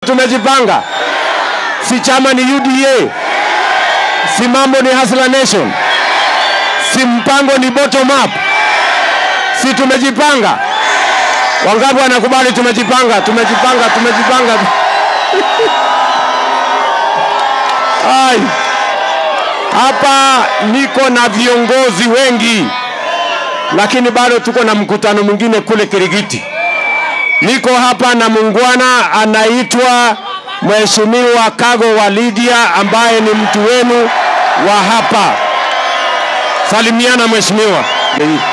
tumejipanga, si chama ni UDA, si mambo ni Hustler Nation, si mpango ni bottom up, si tumejipanga? Wangapi wanakubali tumejipanga? Tumejipanga, tumejipanga. Ai, hapa niko na viongozi wengi, lakini bado tuko na mkutano mwingine kule Kirigiti. Niko hapa na muungwana anaitwa Mheshimiwa Kago wa Lydia ambaye ni mtu wenu wa hapa. Salimiana mheshimiwa.